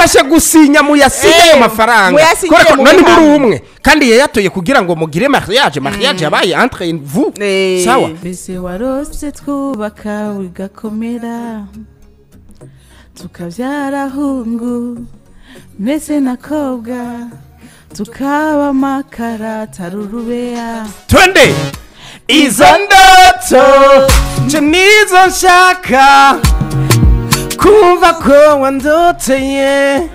mubafashe gusinya muyasinye ayo Eh, mafaranga muyasinyire kubera ko mu none muri bihamya. umwe kandi yayatoye kugira ngo mugire mariage mariage yabaye entre vous Eh. sawa mbese warose twubaka bigakomera tukabyara hungu mbese na kobwa tukaba amakara atari urubeya twende izo ndoto nje nizo nshaka kumva ko wandoteye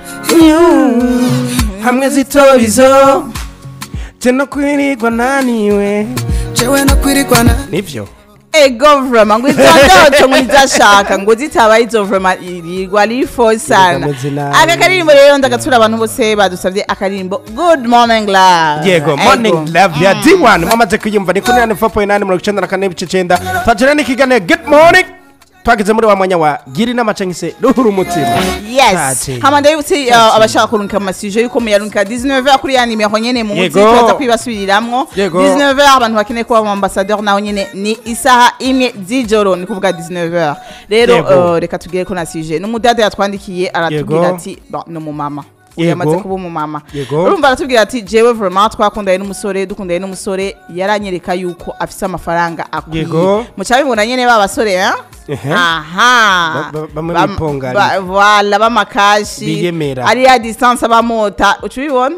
Mm. hamwe zitorizo je no kwirirwa naniwe jewe no kwirigwana nivyo ego vrema ngo izo ndoto ngo nizashaka ngo zitabaye izo vrema irirwa rifo sana ameze nabi. aka karirimbo rero ndagatura abantu bose badusabye akaririmbo good morning love yego Ego. morning love ya d1 mwamaze kuyumva ni kuri 94.8 mirongo icenda na kane n'ibice icenda twagera n'ikiganiro good morning twageze muri wa mwanya wa gira inama canke se ruhura umutima yes Tate. hama ndabibutse uh, abashaka kurungika amasije yuko muyarungika 19h kuri ya nimero nyene muzi Yego. turaza kwibasubiriramwo Yego. 19h abantu bakeneye kuba mu ambassadeur naho nyene ni isaha imwe z'ijoro ni kuvuga 19h rero Yego. uh, reka tugere ko na sije n'umudada yatwandikiye aratubwira Yego. ati "Bon, ni umumama Yego. yamaze kuba umumama Yego. urumva aratubwira ati jewe vraiment twakundanye n'umusore dukundanye n'umusore yaranyereka yuko afise amafaranga akwiye Yego. muca bibona nyene ba basore eh? Ehe. aha Ba- ba- bamwe Bam- bipongana. ba- voilà b'amakashi Biyemera. ari ya distance abamota uca ubibona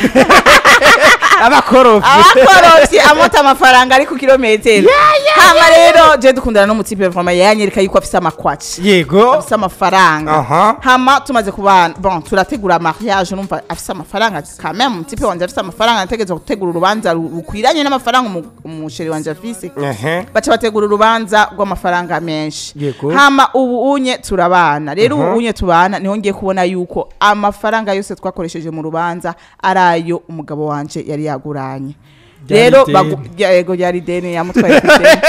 abakorofi abakorofye amota amafaranga ari ku kilometero hama rero je dukundana n'umutipe vraiment yanyereka yuko afise amakwaci yego afise amafaranga Aha. hama tumaze kubana bon turategura mariage numva afise amafaranga quand même umutipe wanje afise amafaranga nategerezwa gutegura urubanza ru- rukwiranye n'amafaranga umu- umusheri wanje afise Ehe. baca bategura urubanza rw'amafaranga menshi Yego. hama ubu unye turabana rero Aha. ubu unye tubana niho ngiye kubona yuko amafaranga yose twakoresheje mu rubanza ari ayo umugabo wanje yari yaguranye Ryari rero ideni. bagu- rya- yego ryari deni yamutwaye ku ideni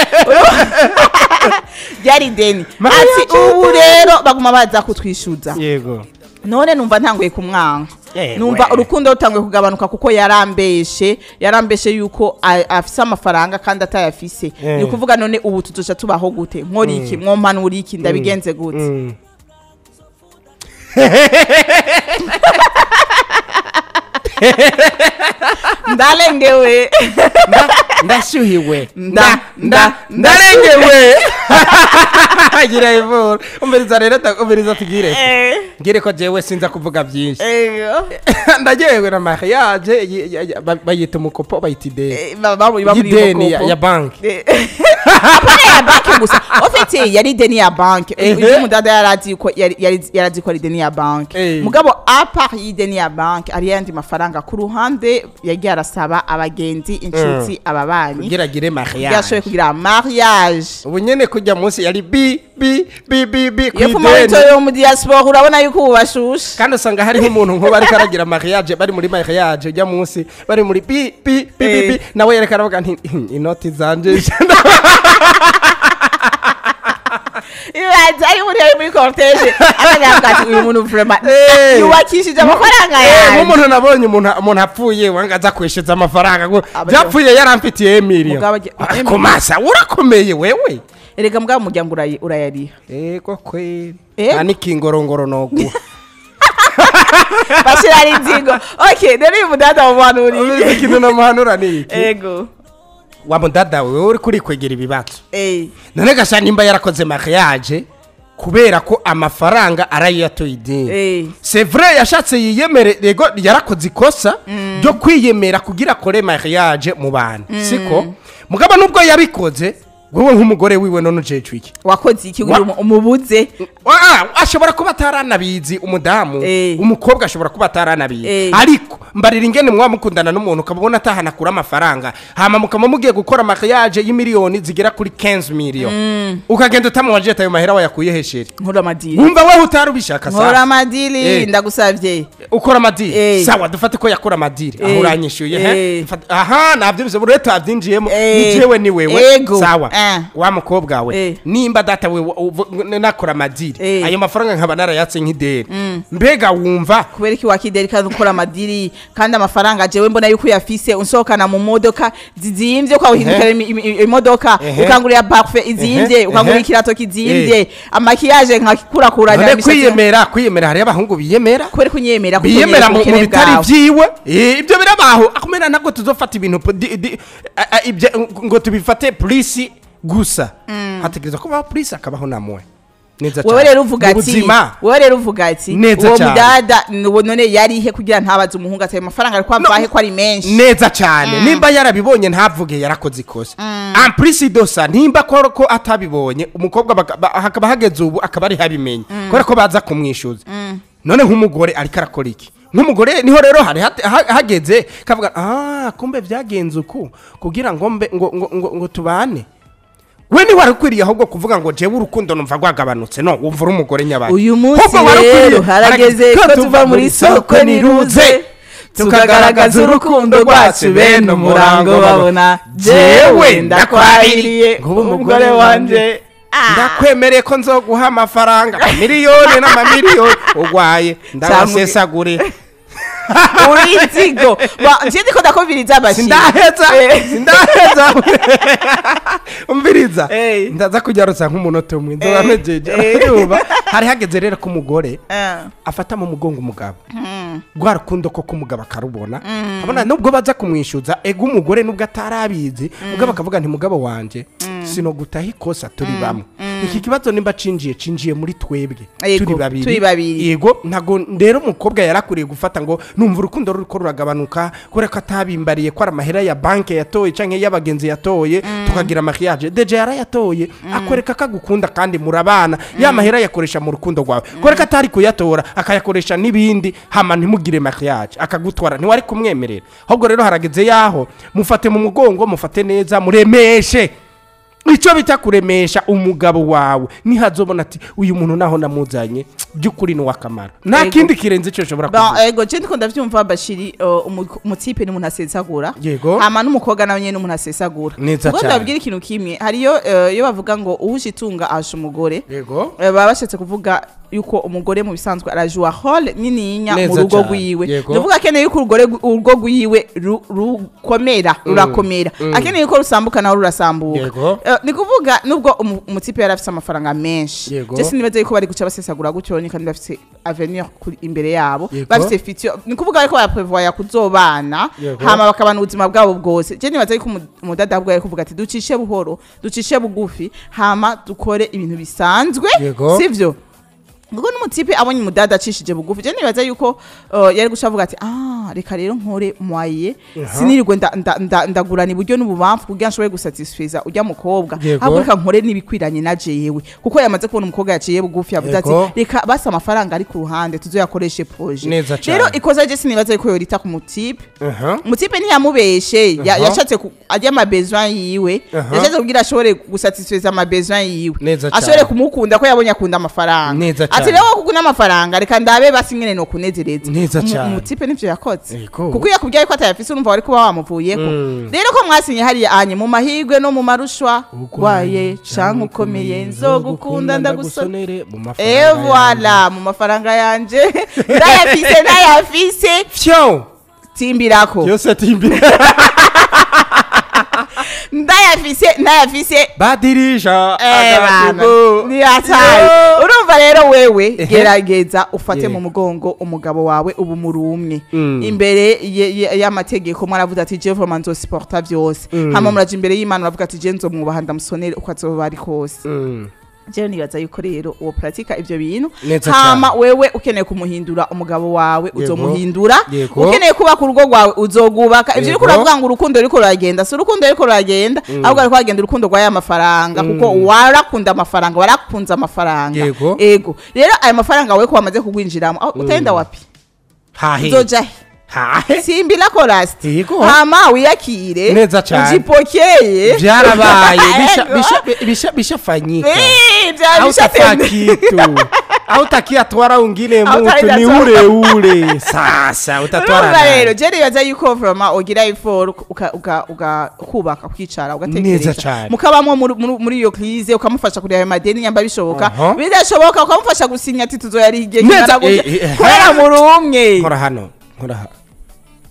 ryari deni ati ubu rero baguma baza kutwishyuza yego none numva ntanguye kumwanga Yewe. numva urukundo rutanguye kugabanuka kuko yarambeshe yarambeshe yuko a- afise amafaranga kandi atayafise Eh. ni ukuvuga none ubu tuzoca tubaho gute nkora iki mwompanura iki ndabigenze gute Mm. ndarengewe Nda- ndashyuhiwe Nda- nda- ndarengewe gira ivura umviriza rero ta- umviriza tugire ngire ko jewe sinza kuvuga byinshi Ego. ndagewe na mariage y- y- y- ba- bayita umukopo bayita ideni Eh, ba- ba- ba- muri y'ideni ya- Kopo. ya banki Eh, apana ya banki gusa ofite yari ideni ya banki Ehe. ibyo umudada yarazi ko yari- yari yarazi ko ari ideni ya banki Eh. mugabo apart y'ideni ya banki ari yandi mafaranga ku ruhande yagiye arasaba abagenzi inshuti ababanyi kugira agire yashoboye mariage kugira mariage ubu nyene kujya munsi yari bi bi bi bi bi iyo ku pfuma ideni witoye mu diaspora urabona yuko ubu bashushe kandi usanga hariho umuntu nk'ubu ariko aragira mariage bari muri mariage ujya munsi bari muri bi bi bi bi bi Eh. nawe yereka aravuga nti inoti zanje ibanza ari muri ari muri cortege akavuga ati uyu muntu vraiment Eh. yubakishije amafaranga Eh, yanjye nk'umuntu nabonye umuntu umuntu apfuye wanga aza kwishyuza amafaranga ngo Aba- byapfuye yaramfitiye emiliyo Mugabo agiye- ariko masa urakomeye wewe erega mbwa umuryango urayi- urayariha ego kweli Ego. nta n'ikingorongoro noguha bashyira ari inzigo ok rero uyu mudada mumanuriye ubizi ikintu namuhanura ni iki ego wa mudada wewe uri kurikwegera ibibazo Eh, none gasha nimba yarakoze mariage kubera ko amafaranga arayatoye ideni eh. c'est vrai yashatse yiyemere yego yarakoze ikosa ryo kwiyemera kugira akore mariage mu bantu siko mugabo nubwo yabikoze wowe nk'umugore wiwe none ujejwe iki wakoze iki Wa- kugira umu- umubuze Ah, ashobora kuba ataranabizi umudamu Eh. umukobwa ashobora kuba ataranabizi Eh. ariko mbarira ingene mwaba mukundana n'umuntu ukabona atahana akura amafaranga hama mukaba mugiye gukora mariage y'imiliyoni zigera kuri 15 miliyoni ukagenda utamubaje ayo mahera wayakuye hesheri nkora amadiri wumva wewe utari ubishaka nkora sasa amadiri Eh. ndagusabye ukora amadiri Eh. sawa dufate ko yakora amadiri aho Eh. uranyishyuye he Eh. Fata- aha nabyo bize buri wese wabyinjiyemo Eh. ni jewe ni wewe Ego. sawa Eh. wa mukobwa we Eh. nimba data we wa- uvu- nakora amadiri Eh. ayo mafaranga nkaba narayatse nk'ideni mbega wumva kubera iki wakideri kandi ukora amadiri kandi amafaranga jewe mbona yuko uyafise unsohokana mu modoka zizimvye ukawuhindukira imi- imi- imodoka Ehe. ukangurira parfait izimvye Ehe, ukangurira ehe. ikirato kizimvye amakiyaje nkakurakuranya none kwiyemera kwiyemera hariyo abahungu biyemera kubera kunyemera biyemera mu mu ubukene bitari bwawe. vyiwe Eh, ibyo birabaho akumena ntabwo tuzofata ibintu po- di- di- a- a- ibyo- ngo tubifate polisi gusa hategerezwa kubaho polisi akabaho namwe neza wewe cane. rero uvuga Mu ati buzima wewe rero uvuga ati Neza uwo cane. mudada nuwo none yarihe kugira ntabaze umuhungu ati ayo mafaranga ariko amvahe ko ari menshi neza cyane nimba yarabibonye ntavuge yarakoze ikosa ampurisi dosa nimba ko ko atabibonye umukobwa baka- ba- hakaba hageze ubu akaba ari habimenya kubera ko baza kumwishyuza none nk'umugore ariko arakora iki nk'umugore niho rero hari hate- ha- hageze kavuga ah kumbe byagenze uku kugira ngo mbe ngo ngo ngo, ngo tubane we ni wari ukwiriye ahubwo kuvuga ngo jewe urukundo numva rwagabanutse no wumva uri umugore nyabaki uyu munsi Ahubwo wari ukwiriye- rero harageze ko tuva muri soko niruze tukagaragaza urukundo rwacu bene umurango babona jewe ndakwahiriye umugore wanje ndakwemereye ko nzoguha amafaranga miliyoni n'amamiliyoni urwaye ndabasesagure uri inzigo Ba- nje ndiko ndakubwiriza abashi sindaheza Eh. sindaheza umviriza Eh. ndaza kugarutsa nk'umunota umwe Eh. nzoba mpejeje Eh. Urumva? hari hageze rero ko umugore Eh. afata mu mugongo umugabo rwa rukundo ko k'umugabo akarubona abona nubwo baza kumwishyuza ego umugore nubwo atarabizi ubwo bakavuga nti mugabo wanjye sinogutaha ikosa turi bamwe iki kibazo nimba cinjiye cinjiye muri twebwe Yego, turi babiri turi babiri. yego ntago rero umukobwa yarakuriye gufata ngo numva urukundo ruriko ruragabanuka kubera ko atabimbariye ko ari amahera ya banki yatoye canke y'abagenzi yatoye tukagira mariage deje yarayatoye akwereka ko agukunda kandi murabana ya mahera yakoresha mu rukundo rwawe kubera ko atari kuyatora akayakoresha n'ibindi hama ntimugire mariage akagutwara ntiwari kumwemerera ahubwo rero harageze yaho mufate mu mugongo mufate neza muremeshe icyo bita kuremesha umugabo wawe nihazobona ati uyu muntu naho namuzanye by'ukuri ni uwakamara nta Yego. kindi kirenze icyo ushobora Ba- kuvuga ego je ndiko ndavyumva bashiri uh, umu- umutipe ni umuntu asesagura Yego. hama n'umukobwa nawe nyene n'umuntu asesagura Neza ubwo cane. ndababwira ikintu kimwe hariyo uh, iyo bavuga ngo uhuje itunga ahasha umugore yego Eh, baba bashatse kuvuga yuko umugore mu bisanzwe arajua hole nininya mu Neza rugo cane. rwiwe Yego. ndavuga akeneye yuko urugore gu- urugo rwiwe ru- rukomera rurakomera akeneye yuko rusambuka nawe rurasambuka Yego. Eh, ni kuvuga nubwo umu- umutipe yari afise amafaranga menshi Yego. je sinibaza yuko bari guca basesagura gutyo ni kandi bafise avenir kuri imbere yabo Yego. bafise future ni kuvuga ariko baraprevoya kuzobana Yego. hama bakabana ubuzima bwabo bwose je nibaza yuko umu- umudada ahubwo yari kuvuga ati ducishe buhoro ducishe bugufi hama dukore ibintu bisanzwe Yego. sivyo ubwo n'umutipe abonye umudada acishije bugufi je nibaza yuko uh, yari guca avuga ati ah reka rero nkore mwaye sinirirwe nda- nda- nda- ndagurana iburyo n'ububamfu kugira nshobore gusatisfiza ujya mukobwa Yego. ahubwo reka nkore n'ibikwiranye na jewe kuko yamaze kubona umukobwa yaciye bugufi yavuze ati Yego. reka basi amafaranga ari ku ruhande tuzoyakoreshe proje Neza cane. rero ikosa je sinibaza yuko yorita ku mutipe Aha. umutipe ntiyamubeshe ya- Aha. yashatse ku- arya amabesoin yiwe Aha. yashatse kugira ashobore gusatisfiza amabesoin yiwe Neza cane. ashobore kumukunda ko yabonye akunda amafaranga Neza ati cane. rero kuko n'amafaranga reka ndabe basi nyene no kunezereza Neza Umu- cane. umutipe nivyo yakoze Ego. kuko iyo akubwiye ko atayafise urumva wari kuba wamuvuyeko Mm. rero ko mwasinye hariya anye mu mahigwe no mu marushwa waye canke ukomeye nzogukunda ndagusonera mu Eh mafaranga voilà mu mafaranga yanje ndayafise ndayafise fyo timbirako byose timbira ndayafise ndayafise badirisha Eh, bana, agadugu. ni hatari Yo. urumva rero wewe Ehe. gerageza ufate Yeah. mu mugongo umugabo wawe ubu muri umwe Mm. imbere ye- ye- y'amategeko mwaravuze ati je vraiment nzosiporta vyose Mm. hama muraja imbere y'imana uravuga ati je nzomwubaha ndamusonere uko azoba ari kose Mm. jewe nibaza yuko rero uwo pratika ivyo bintu Neza hama wewe ukeneye kumuhindura umugabo wawe uzomuhindura Yego. ukeneye kubaka urugo rwawe uzogubaka ivyo uriko Yego. uravuga ngo urukundo ruriko ruragenda si urukundo ruriko ruragenda ahubwo ariko hagenda urukundo rwa ya mafaranga kuko warakunda amafaranga warakunze amafaranga Yego. ego rero ayo mafaranga wewe ko wamaze kugwinjiramo aho utagenda wapi hahe uzoja he hahe simbila korasti Yego. hama wiyakire Neza cane. ujipokeye byarabaye bisha Ego. bisha bisha bishafanyika Eh, vya au bishatende. tafaa kitu au takiatwara ungine Au mutu ni takiatwara- ule ule sasa utatwara urumva rero nani? je nibaza yuko vrema ugira iforo uka- uka- uka- ukubaka ukicara Neza ugatekereza cane. mukabamwo muri- muri muri iyo krize ukamufasha kureba ayo madeni nyamba bishoboka Aha. bidashoboka ukamufasha gusinya ati tuzoyari igihe Neza, kingana gutya eh, eh, kubera muri umwe nkora hano nkora hano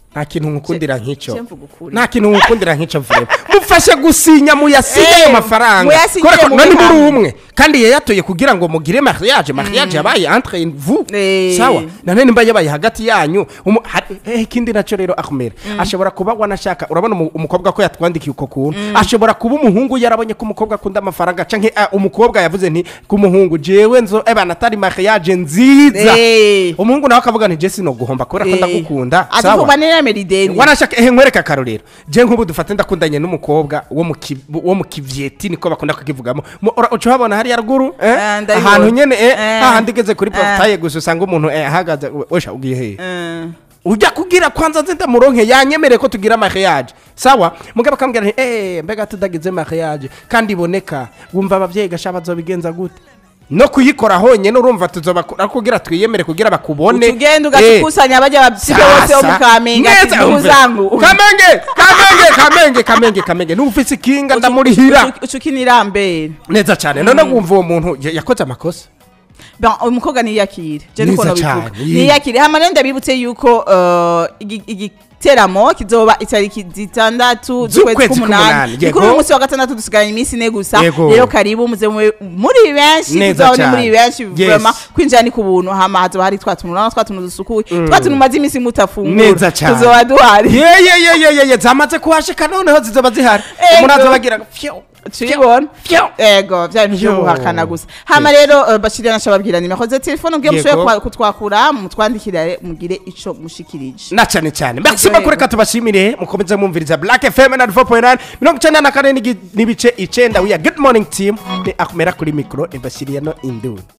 nta kintu nkukundira nk'icyo Je mvuga ukuri. nta kintu nkukundira nk'icyo vuba mufashe gusinya muyasinye Eh, ayo mafaranga muyasinyire kubera ko mube none muri hamwe. umwe kandi yayatoye kugira ngo mugire mariage mariage yabaye entre vous Eh. sawa none nimba yabaye hagati yanyu umu- ha- eh, ikindi nacyo rero akumera ashobora kuba wanashaka urabona umu- umukobwa ko yatwandikiye uko kuntu ashobora kuba umuhungu yarabonye ko umukobwa akunda amafaranga canke ah, umukobwa yavuze nti ku muhungu jewe nzo ebana atari mariage nziza Eh. umuhungu nawe akavuga nti je sino guhomba kubera ko ndagukunda ati sawa kuva neramera ideni wanashaka ehe nkwereka akarorero je nk'ubu dufate ndakundanye n'umukobwa wo mu ki- wo mu kivyeti niko bakunda kukivugamo Mu- ura- uca uhabona hariya ruguru eh? Ah, ndabibona. ahantu nyene eh, Eh. hahandi igeze kuri Ah. portaye gusa usanga umuntu eh, ahagaze we- wesha ugiye hehe Eh. ujya kugira kwanza nze ndamuronke yanyemereye ko tugira mariage sawa mugabo akambwira nti eh mbega tudagize mariage kandi iboneka wumva abavyeyi gasha bazobigenza gute no kuyikora honyene urumva tuzobakora kugira twiyemere kugira bakubone utugenda Eh. ugakusanya bajya babisige bose bo mu kamenge ati Neza, ndugu umve. zangu kamenge kamenge kamenge kamenge kamenge n'ufise ikinga ndamurihira ucukinirambere neza cyane none wumva uwo muntu ya- yakoze amakosa Ben, uyu mukobwa niyakire je niko Neza nobivuga cane, yi. niyakire hama rero ndabibutse yuko eh, igi- igiteramo kizoba itariki zitandatu Z'ukwezi z'ukwezi k'umunani, k'umunani ni yego. kuri uyu munsi wa gatandatu dusigaranye iminsi ine gusa Yego. rero karibu muze mube muri benshi Neza tuzabone cane. muri benshi Yes. vraiment kwinjira ni ku buntu hama hazoba hari twa tuntu urabona twa tuntu dusukuye twa tuntu umaze iminsi mutafungura Neza cane. tuzoba duhari yeyeyeyeye zamaze kuhashika noneho zizoba zihari Ego. umuntu azobagira fyo tubibona fyo ego bya bintu byo Yo. guhakana gusa hama rero uh, bashirira nashababwira nimero za telefone ubwiye Yego. mushoboye kwa- kutwakura mutwandikire mugire ico mushikirije na cyane cyane merci Yego, bakuru yego. reka tubashimire mukomeze mwumviriza black fm na 4.9 mirongo icyenda na kane n'igi- n'ibice icenda wiya good morning team ni akumera kuri mikoro imbashyiriye no induru